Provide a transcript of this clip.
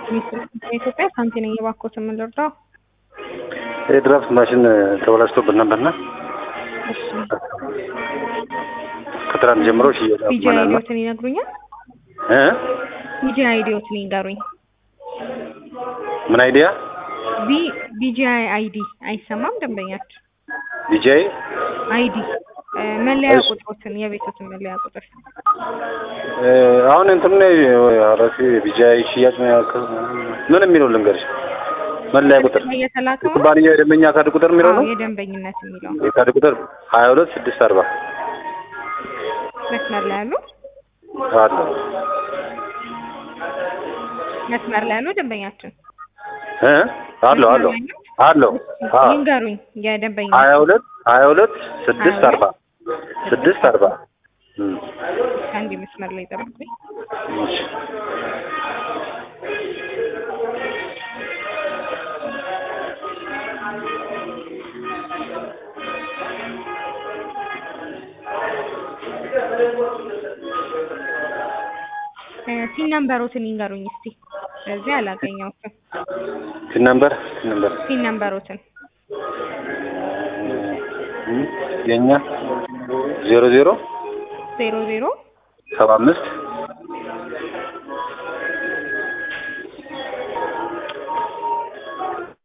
ኢትዮጵያ ሳንቲ ነኝ። እባክዎትን ምን ልርዳው? የድራፍት ማሽን ተበላሽቶብን ነበርና እሺ ከትናንት ጀምሮ ሽያጭ ቢጂ አቁመናል። አይዲዎትን ይነግሩኛል? እ ቢጂ አይዲዎትን ይንገሩኝ። ምን አይዲያ ቢ ቢጂ አይዲ አይሰማም ደንበኛችን ዲጄይ አይዲ እ መለያ እሺ። ቁጥሮትን የቤቶትን መለያ ቁጥር እ አሁን እንትን ነው አረፊ ቢጃይ ሽያጭ ነው ያልከው ምን የሚለው ልንገርሽ መለያ ቁጥር እየተላከው ነው? የኩባንያ የደንበኛ ካርድ ቁጥር የሚለው አዎ ነው የደንበኝነት የሚለው የካርድ ቁጥር ሀያ ሁለት ስድስት አርባ መስመር ላይ ያሉ አለ መስመር ላይ ያሉ ደንበኛችን እ አለው አለው አለው አዎ ይንገሩኝ የደንበኛ ሀያ ሁለት ሀያ ሁለት ስድስት አርባ ስድስት አርባ እም አንድ መስመር ላይ ጠብቁኝ። እሺ እ ሲን ነምበሮትን ይንገሩኝ እስቲ። ስለዚህ አላገኘሁትም። ፒን ነምበር ፒን ነምበር ሲን ነምበሮትን እም የኛ ዜሮ ዜሮ ዜሮ ዜሮ ሰባ አምስት